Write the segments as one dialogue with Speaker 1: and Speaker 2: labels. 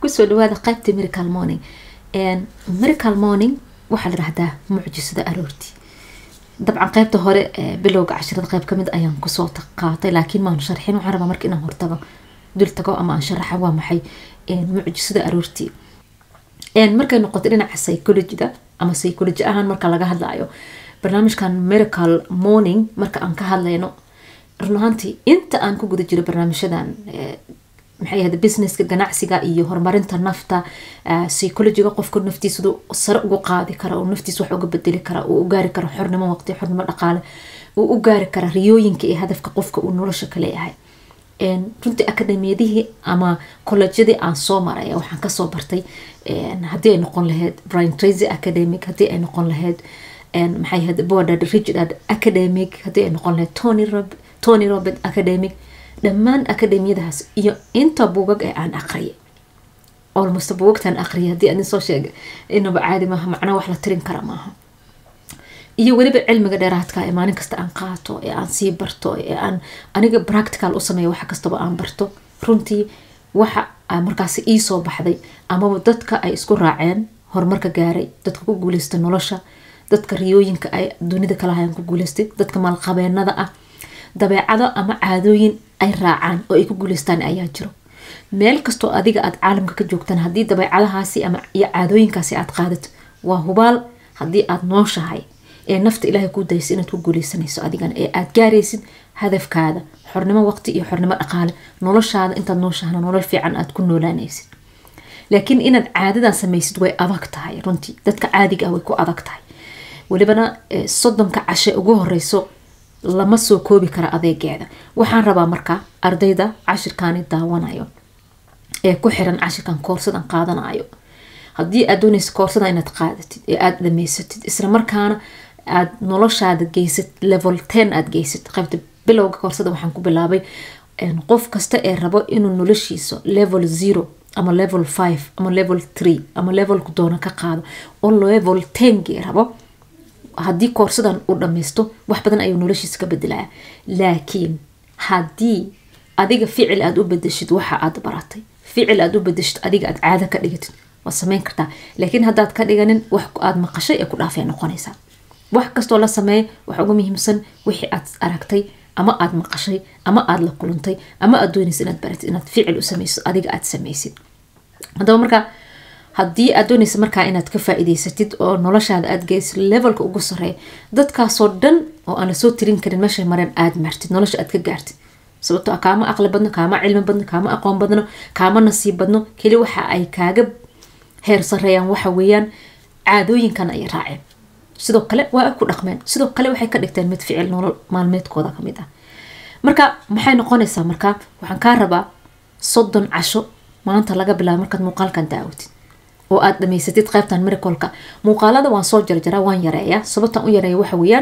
Speaker 1: kusoo dhawaada qaybta miracle morning miracle morning waxaa la dhahdaa mucjisada aroortii dabcan qaybta hore bilowga cashirada qayb kamid ayaan kusoo qaatay laakiin maanu sharxin waxaan rabaa marka inaan hortago dul tago ama aan sharaxa waa maxay mucjisada aroortii markay noqoto dhinaca psychologida ama psychology ahaan marka laga hadlayo barnaamijkan miracle morning marka aan ka hadlayno run ahaantii inta aan ku guda jiro barnaamijyadan maxay ahayd businesska ganacsiga iyo horumarinta nafta psychologiga qofku naftiisa sare ugu qaadi kara oo naftiisa wax uga bedeli kara uu u gaari karo xornimo waqti xornimo dhaqaale uu u gaari kara riyooyinka iyo hadafka qofka uu nolosha ka leeyahay runtii akademiyadihii ama kolleejyadii aan soo maray waxaan kasoo bartay haddii ay noqon lahayd brian tracy academic haddii ay noqon lahayd maxay ahayd bordad richard academic haddii ay noqon lahayd tony rob tony robert academic dhammaan akademiyadahaas iyo inta buugag ee aan aqriyay olmost buugagtaan aqriyay haddii adin soo sheegay inaba caadi maaha macnaa wax la tirin kara maaha iyo weliba cilmiga dheeraadka ee maalin kasta aan qaato ee aan sii barto ee aan aniga practical u sameeyo wax kastaba aan barto runtii waxa markaasi iisoo baxday amaba dadka ay isku raaceen horumarka gaaray dadka ku guuleystay nolosha dadka riyooyinka ay dunida kalahayan ku guuleystay dadka maalqabeenada ah dabeecado ama caadooyin ay raacaan oo ay ku guuleystaan ayaa jiro meel kastoo adiga aad caalamka ka joogtaan haddii dabeecadahaasi ama iyo caadooyinkaasi aad qaadato waa hubaal haddii aad nooshahay ee nafta ilaahay kuu daysa inaad ku guuleysanayso adigana ee aad gaaraysid hadafkaada xornimo waqti iyo xornimo dhaqaale noloshaada intaad nooshahana nolol fiican aad ku noolaanaysid laakiin inaad caadadan samaysid way adag tahay runtii dadka caadiga ah way ku adag tahay welibana soddonka cashe ugu horeyso lama soo koobi kara adeegeeda waxaan rabaa markaa ardayda cashirkaani daawanayo ee ku xiran cashirkan koorsadan qaadanayo haddii aad doonaysa koorsada inaad qaadatid ee aada dhamaysatid isla markaana aad noloshaada geysad level ten aad geysad qaybta bilowga koorsada waxaan ku bilaabay qof kasta ee rabo inuu noloshiisa level zero ama level five ama level three ama levelku doono ka qaado oo level tengii rabo haddii koorsadan uu dhammaysto wax badan ayuu noloshiisa ka bedelaya laakiin haddii adiga ficil aad u bedeshid waxa aad baratay ficil aad u bedeshid adiga aad caado ka dhigatid waad sameyn kartaa laakiin haddaad ka dhiganin wax aad maqashay ee ku dhaafay noqonaysaa wax kastoo la sameeya waxa ugu muhiimsan wixii aad aragtay ama aad maqashay ama aad la kulantay ama aad doonaysa inaad baratid inaad ficil u samaysid adiga aad samaysid haddaba markaa haddii aad doonaysa markaa inaad ka faa-iideysatid oo noloshaada aad geysid levelka ugu sareeya dadkaasoo dhan oo aan lasoo tirin karin meeshay mareen aad martid nolosha aad ka gaartid sababto a kaama aqli badno kaama cilmi badno kaama aqoon badno kaama nasiib badno keli waxa ay kaaga heer sareeyaan waxa weeyaan caadooyinkan ay raaceen sidoo kale waa ku dhaqmeen sidoo kale waxay ka dhigteen mid ficil nolol maalmeedkooda kamid ah marka maxay noqonaysaa markaa waxaan kaa rabaa soddon casho maanta laga bilaabo markaad muuqaalkan daawatid oo aad dhamaysatid qaybtan miracolka muuqaalada waan soo jarjaraa waan yareeyaa sababtan u yareeya waxa weeyaan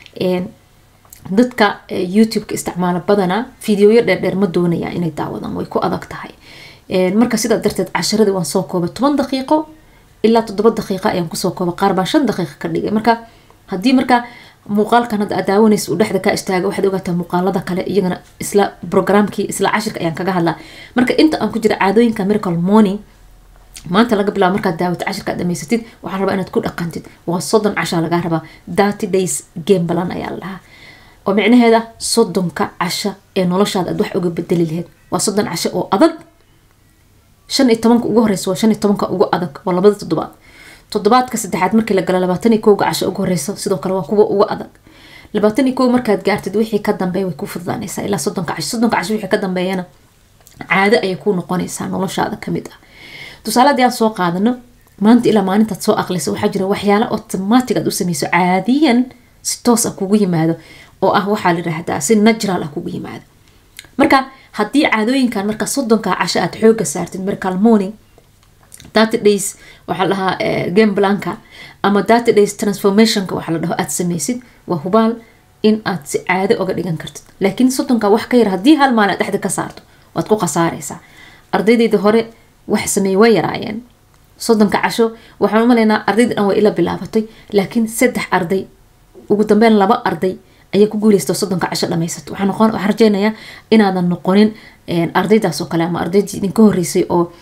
Speaker 1: dadka youtube-ka isticmaala badanaa fideoyo dheerdheer ma doonaya inay daawadaan way ku adag tahay marka sidaa darteed casharadii waan soo koobay toban daqiiqo ilaa toddoba daqiiqa ayaan kusoo koobay qaar baan shan daqiiqa ka dhigay marka haddii marka muuqaalkan hadda aad daawanaysa uu dhexda ka istaaga waxaad ogaataa muuqaalada kale iyagana isla programkii isla cashirka ayaan kaga hadlaa marka inta aan ku jira caadooyinka miracle morning maanta laga bilaabo markaad daawata cashirka aad dhamaysatid waxaa rabaa inaad ku dhaqantid waa soddon cashaa lagaa rabaa thirty days game balan ayaa la dhahaa oo micnaheeda soddonka casha ee noloshaada aad wax uga bedeli lahayd waa soddon casho oo adag shan iyo tobanka ugu horeysa waa shan iyo tobanka ugu adag waa labada toddobaad toddobaadka saddexaad markii la galo labaatan iyo kowga casho ugu horeysa sidoo kale waa kuwa ugu adag labaatan iyo kow markaad gaartid wixii ka dambeeya way ku fududaanaysaa ilaa soddonka casho soddonka casho wixii ka dambeeyana caado ayay ku noqonaysaa noloshaada kamid ah tusaale haddii aan soo qaadano maanta ilaa maalintaad soo aqlisa waxaa jira waxyaala automatic aad u sameyso caadiyan si toos ah kugu yimaado oo ah waxaa la yidhaahdaa si natural ah kugu yimaado marka haddii caadooyinkan marka soddonka casho aad xooga saartid miracle morning thirty days waxaa la dhahaa game blanka ama thirty days transformationka waxaa la dhaho aad sameysid waa hubaal in aad si caado oga dhigan kartid laakiin soddonka wax ka yar haddii hal maalin aad dhexda ka saarto waad ku khasaaraysaa ardaydayda hore wax sameeye way yaraayeen soddonka casho waxaan u malaynaa ardayda dhan way ila bilaabatay laakiin saddex arday ugu dambeyn laba arday ayaa ku guuleysta soddonka casho dhamaysato waxaan rajeynayaa inaadan noqonin ardaydaas oo kale ama ardaydii idinka horeysay oo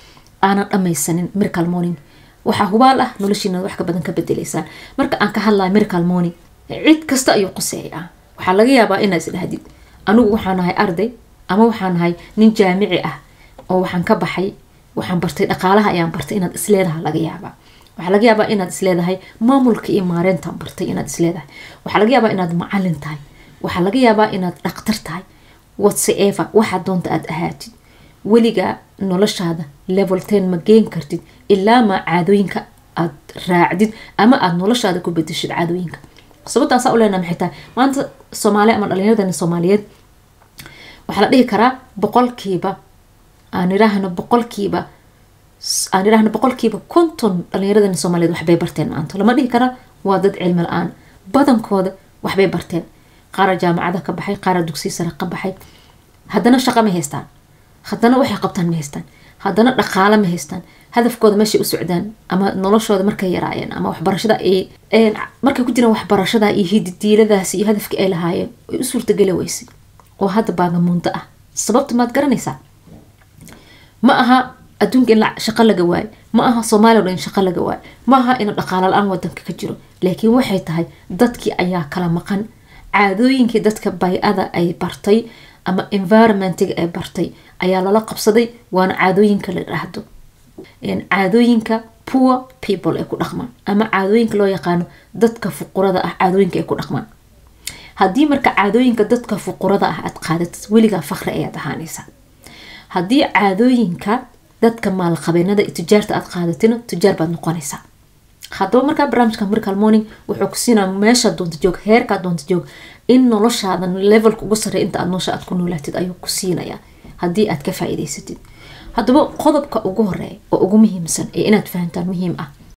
Speaker 1: aanan dhammaysanin miracle morning waxaa hubaal ah noloshiina wax ka badan ka bedelaysaan marka aan ka hadlayo miracle morning cid kasta ayuu quseeyaa waxaa laga yaabaa inaa isdhahdid anigu waxaan ahay arday ama waxaan ahay nin jaamici ah oo waxaan ka baxay waxaan bartay dhaqaalaha ayaan bartay inaad isleedaha laga yaabaa waxaa laga yaabaa inaad isleedahay maamulka iyo maareyntaan bartay inaad isleedahay waxaa laga yaabaa inaad macalin tahay waxaa laga yaabaa inaad dhaqtar tahay whatsever waxaa doonta aad ahaatid weligaa noloshaada level ten ma geen kartid ilaa maa caadooyinka aad raacdid ama aada noloshaada ku bedeshid caadooyinka sababtaasaa u leenaha maxay tahay maanta soomaaliya ama dhalinyaradani soomaaliyeed waxaa la dhihi karaa boqolkiiba aan idhaahno boqolkiiba aan idhaahno boqolkiiba konton dhalinyaradani soomaaliyeed waxbay barteen maanta lama dhihi karaa waa dad cilmi la-aan badankooda waxbay barteen qaara jaamacada ka baxay qaara dugsiya sare ka baxay haddana shaqo ma haystaan haddana waxay qabtaan ma haystaan haddana dhaqaalo ma haystaan hadafkooda meeshay u socdaan ama noloshooda markay yaraayeen ama waxbarashada ay markay ku jiraan waxbarashada iyo hididiiladaasi iyo hadafkii ay lahaayeen ay u suurtageli weysay oo hadda baagamuunto ah sababta maad garanaysaa ma aha adduunka in shaqo laga waayo ma aha soomaaliya o dhan in shaqo laga waayo ma aha in dhaqaalo la-aan wadanka ka jiro laakiin waxay tahay dadkii ayaa kala maqan caadooyinkii dadka bay-ada ay bartay ama environmentiga ay bartay ayaa lala qabsaday waana caadooyinka la dhahdo caadooyinka poor people ay ku dhaqmaan ama caadooyinka loo yaqaano dadka fuqurada ah caadooyinka ay ku dhaqmaan haddii marka caadooyinka dadka fuqurada ah aad qaadatid weligaa fakri ayaad ahaanaysaa haddii caadooyinka dadka maalqabeenada iyo tujaarta aad qaadatina tujaar baad noqonaysaa haddaba markaa barnaamijka miracle morning wuxuu ku siinaa meesha doonta joog heerkaa doonta joog in noloshaada levelka ugu sarreey inta aad nolosha aad ku noolaatid ayuu ku siinayaa haddii aad ka faa'iidaysatid haddaba qodobka ugu horeeya oo ugu muhiimsan ee inaad fahantaan muhiim ah